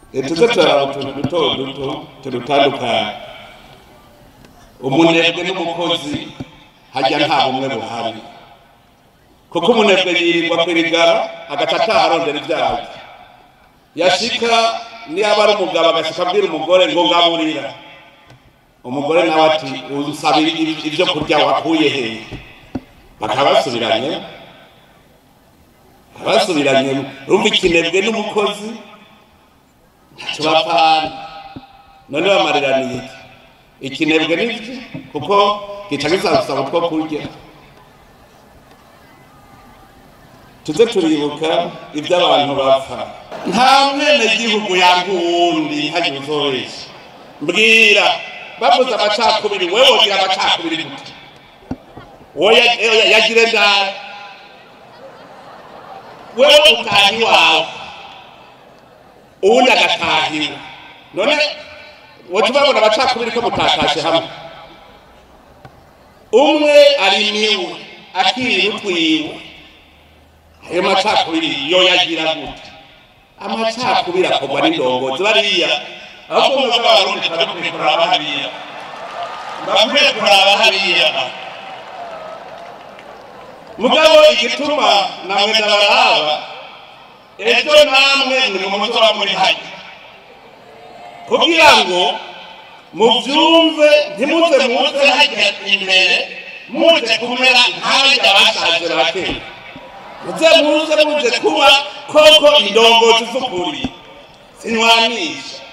tuze turaba utuntu duto duto tudutandukanye umunebwe n'umukozi hajya nta bumwe buhari kuko umunebwe yirirwa kwirigara agaca ataha arondera ibyaha yashika niba ari umugabo agashika abwira umugore ngo ngaburira umugore nawe ati unsaba ibyo kurya wakuye hehe bakaba basubiranye basubiranye urumva ikinebwe n'umukozi ntacyo bapfana none bamariraniye iki ikinebwe n'iki kuko gica gisaba utwo kurya tuze turibuka ibyo abantu bapfa nta mwene gihugu yanga uwundi ntagire uzoresha mbwira bavuze amacakubiri wewe wogira amacakubiri gute wowe yagire ndara wewe utaha iwawe uwundi agatahiwe none woca ubabona abacakubiri ko mutakashe hamwe umwe arimiwe akira utwiwe ayo macakubiri yo yagira gute amacakubiri akorwa n'indongozi bariya ahubwo mwe bw'abarundi tuba dukwiye kuraba hariya bakwiye kuraba hariya mugabo igituma namwe ndabaraba ejo namwe muri mu muco wa muri hajya kugira ngo mubyumve ntimuze muze hajya imbere muze kumera nk'abajya bashaje ba kera muze muze muze kuba koko indongozi z'ukuri sinwanisha